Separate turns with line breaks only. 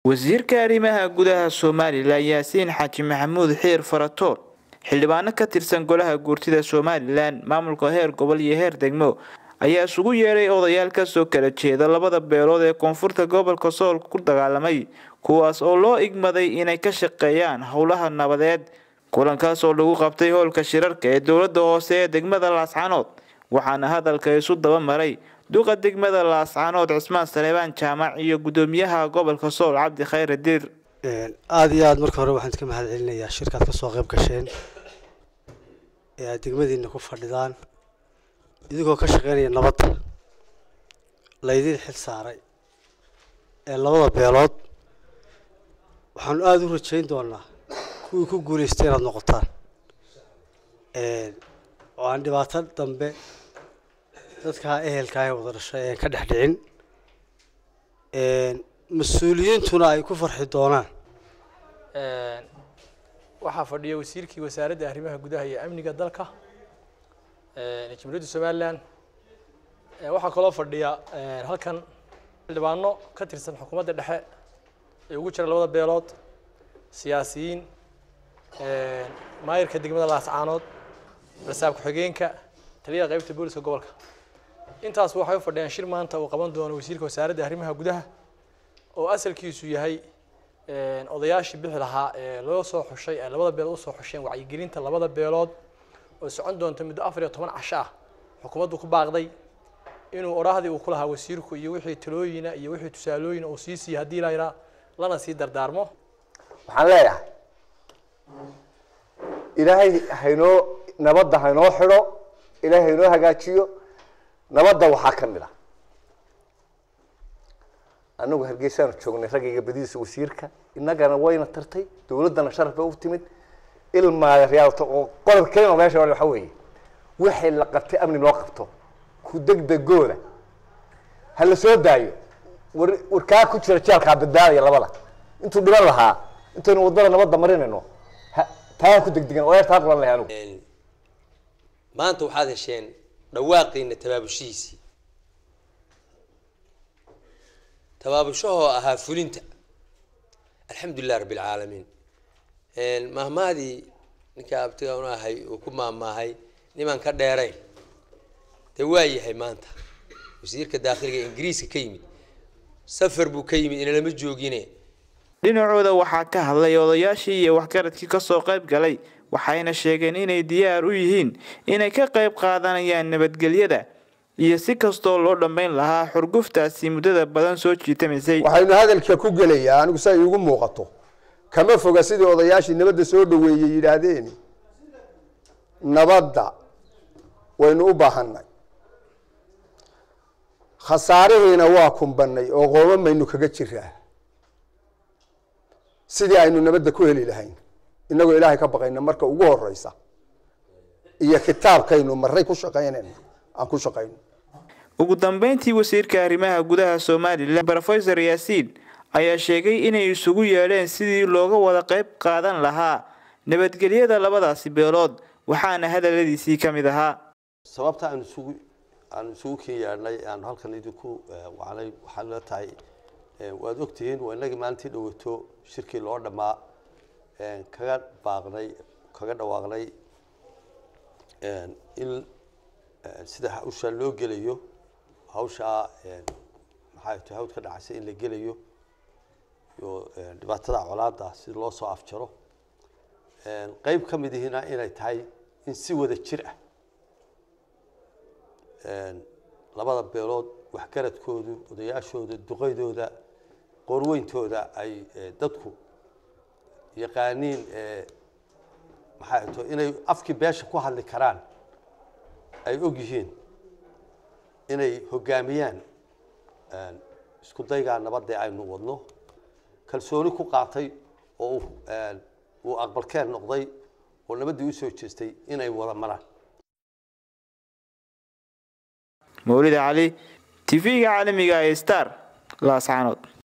wasiirka arrimaha gudaha somalilan yaasiin xaaji maxamuud xiir faratoon xildhibaano ka tirsan golaha guurtida somalilan maamulka heer gobol iyo heer degmo ayaa isugu yeedhay odayaal kasoo kala jeeda labada beelood ee koonfurta gobolka sool ku dagaalamay kuwaas oo loo igmaday inay ka shaqeeyaan howlaha nabadeed kulankaas oo lagu qabtay howlka shirarka ee dowlada hoose ee degmada laascanood waxaana hadalka isu daba maray duqa degmada laascanood cismaan saleebaan jaamac iyo gudoomiyaha gobolka sool cabdi khayre diir
aada iyo aada marka hore waxaan ka mahad celinayaa shirkaad kasoo qayb gasheen ee aada degmadiina ku fadhidaan idigoo ka shaqeynaya nabadda laydin xil saaray ee labada beelood waxaanu aada u rajeyn doonaa kuwii ku guulaystay inaad noqotaan oo aan dhibaato dambe dadkaa ehelkaa ee wada dhashay aan ka dhex dhicin mas-uuliyiintuna ay ku farxi doonaan
waxaa fadhiya wasiirkii wasaaradda arrimaha gudaha iyo amniga dalka jamhuuriyadda somalilan waxaa kaloo fadhiya halkan xildhibaano ka tirsan xukuumadda dhexe ee ugu jira labada beelood siyaasiyiin maayirka degmada laascaanood barsaab ku-xigeenka taliyaha qaybta booliska gobolka intaas waxay u fadhiyaan shir maanta uu qaban doono wasiirka wasaaradda arrimaha gudaha oo asalkiisu yahay odayaashii bixi lahaa ee loo soo xushay ee labada beelood usoo xusheen wacyigelinta labada beelood oo socon doonta muddo afar iyo toban casho ah xukuumaddu ku baaqday inuu odhaahdii uu ku lahaa wasiirku iyo wixii talooyina iyo wixii tusaalooyina uu sii siiya haddii layraa lana sii dardaarmo
waxaan leeyahay ilaahay haynoo nabadda haynoo xidho ilaahay haynoo hagaajiyo nabadda waxaa ka mid ah anagu hargeysaanu joognay raggayga badidiisa wasiirka innagana wayna tartay dawladdana sharaf bay u timid ilmaaya riyaalto oo qodob kelima meesha waxa weeye wixii la qabtay amni loo qabto ku degdegooda ha la soo daayo war warkaa ku jira jeelkaa badbaadaya labada intuu dhiban lahaa intaynu waddada nabadda marinayno taa ku degdegan oo taa qulan lahay anugu
maanta waxaad hesheen dhawaaqiina tabaabushihiisii tabaabashahoo ahaa fulinta alxamdulilah rabbi alcaalamiin mahmaadii ninka abtiga un ahay uu ku maahmaahay nimaan ka dheerayn dee waa yahay maanta wasiirka daakhiliga ingiriiska ka yimid safar buu ka yimid inalama joogine
dhinacooda waxaa ka hadlay odayaashii iyo waxgaradkii kasoo qayb galay waxayna sheegeen inay diyaar u yihiin inay ka qayb qaadanayaan nabadgelyada iyo si kastoo loo dhammayn lahaa xurguftaasi muddada badan soo jiitamaysay
waxaynu hadalka ku gelayaa anigu sa iigu muuqato kama foga sidii odayaashii nabadda soo dhaweeyey yidhaahdeen nabadda waynu u baahanay khasaarihiina waa kumbanay oo qoomamaynu kaga jiraa sidii aynu nabadda ku heli lahayn inagoo ilaahay ka baqayna marka ugu horeysa iyo kitaabkaynu maray ku shaqaynayna aan ku shaqayno
ugu dambeyntii wasiirka arrimaha gudaha somalilan rofesor yaasiin ayaa sheegay inay isugu yeedheen sidii looga wada qayb qaadan lahaa nabadgelyada labadaasi beelood waxaana hadaladiisii ka mid ahaa
sababta aan isugu aan isugu ken yeedhnay aan halkan idinku wacnay waxaa la tahay waad ogtihiin waa inagii maalintii dhawato shirkii loo dhammaa kaga baaqnay kaga dhawaaqnay in sida hawshaa loo gelayo hawshaa maxay tahay hawd ka dhacaysa in la gelayo iyo dhibaatada colaada si loo soo afjaro qeyb ka mid ihina inay tahay in si wada jir ah labada beelood waxgaradkoodu odayaashooda duqaydooda qorweyntooda ay dadku yaqaaniin maxay to inay afkii beesha ku hadli karaan ay og yihiin inay hoggaamiyaan isku daygaa nabadee aynu wadno kalsooni ku qaatay oo uu aqbalkeen noqday oo nabaddii u soo jeestay inay wada maraan
mawlida cali tv-ga caalamiga ee star laascaanood